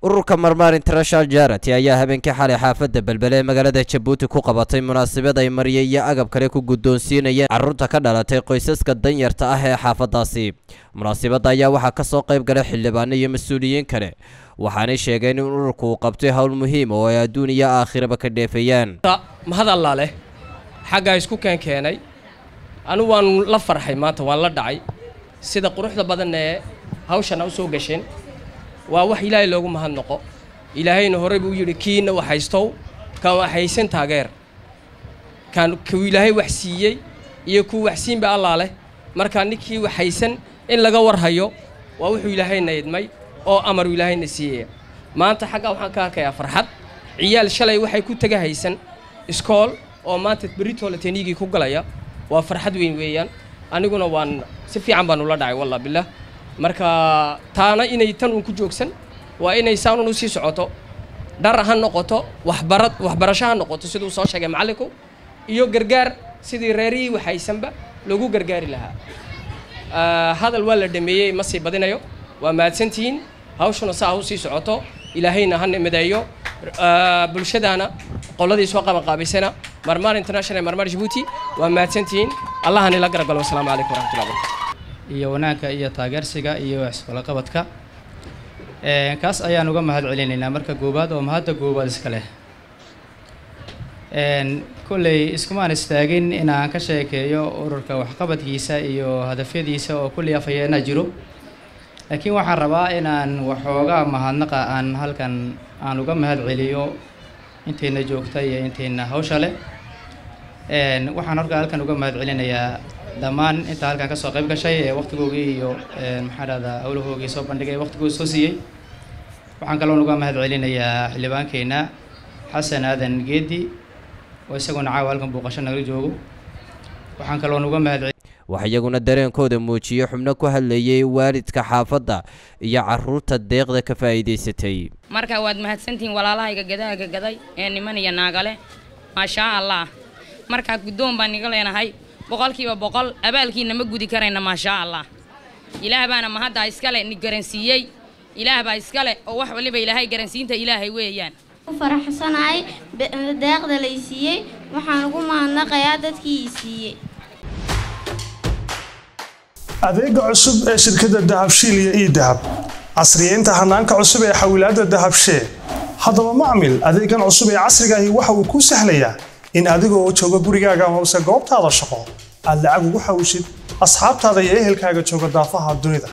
ururka marmaar international jarity ayaa habeenkii xalay xaafadda belbele ee magaalada jabuuti ku qabatay munaasabad ay marye iyo agab kale ku guddoonsiinayeen carruurta ka dhalatay qoysaska danyarta ah ee xaafaddaasi munaasabadda ayaa waxaa ka soo qayb galay xildhibaano iyo mas-uuliyiin kale waxaanay sheegeen in ururku uu qabtay howl muhiim oo ay adduun iyo aakhiraba ka dheefayaan mahad allaa leh xaggaa isku keenkeenay anu waan la farxay maanta waan la dhacay sida quruxda badan ee hawshana u soo gasheen waa wax ilaahay loogu mahadnaqo ilaahayna horey buu yidhi kiina wax haystow kan wax haysan taageer kan kuu ilaahay wax siiyey iyo kuu wax siinba allaa leh markaa ninkii wax haysan in laga warhayo waa wuxuu ilaahayna idmay oo amaru ilaahayna siiyaya maanta xaggaa waxaan ka arkayaa farxad ciyaal shalay waxay ku taga haysan iskool oo maanta beritoole teniigii ku galaya waa farxad weyn weeyaan aniguna waan si fiican baan ula dhacay wallah bilah marka taana inay tan uun ku joogsan waa inay saanun u sii socoto dhar ha noqoto waxbarad waxbarasho ha noqoto siduu soo sheegay macallinku iyo gargaar sidii reerihii waxaysanba lagu gargaari lahaa hadal waa la dhameeyey ma sii badinayo waa mahadsantihiin hawshuna saa ha u sii socoto ilaahayna ha nimadeeyo bulshadaana qoladii soo qabanqaabaysana marmaar international marmaar jabuuti waa mahadsantihiin allahani la garagalo wasalaamu calaykum waraxmatullahi barakatu iyo wanaagga iyo taageersiga iyo waxisqalaqabadka kaas ayaan uga mahad celinaynaa marka goobaad oo mahadda goobaad iska leh kolley iskumaan istaagin inaan ka sheekeeyo ururka waxqabadkiisa iyo hadafyadiisa oo kulli afhayeena jiro laakiin waxaan rabaa inaan waxoogaa mahadnaqa aan halkan aan uga mahad celiyo intayna joogta iyo intayna hawsha leh waxaan horka halkan uga mahad celinayaa dhammaan inta halkan ka soo qayb gashay ee waqtigoogii iyo maxaa dhahdaa howlahoogii soo bandhigay waqtigoodi soo siiyey waxaan kaloon uga mahad celinayaa xildhibaankeenna xasan aadan geedi oo isaguna caawa halkan booqasho nagala joogo waxaan kaloon uga mahad wax iyaguna dareenkooda muujiyey xubno ku hadlayay waalidka xaafadda iyo carruurta deeqda ka faa'iidaysatay marka waad mahadsantihiin walaalahayga gadaaga gaday ee niman iyo naagale maashaa allah markaa guddoon baan niga leenahay boqolkiiba boqol abaalkiina ma gudi karayna maashaa allah ilaah baana mahaddaa iskale ni garansiiyey ilaah baa iskale oo wax waliba ilaahay garansiinta ilaahay weeyaan ku faraxsanahay deeqda lay siiyey waxaan ugu mahadnaqayaa dadkii ii siiyey adeega cusub ee shirkadda dahabshiil iyo ii dahab casriyeynta hanaanka cusub ee xawilaadda dahabshee haddaba macmil adeegan cusub ee casrigaahi waxa uu kuu sahlayaa in adigoo jooga gurigaaga amase goobtaada shaqo aad lacag ugu xawishid asxaabtaada iyo ehelkaaga jooga daafaha dunida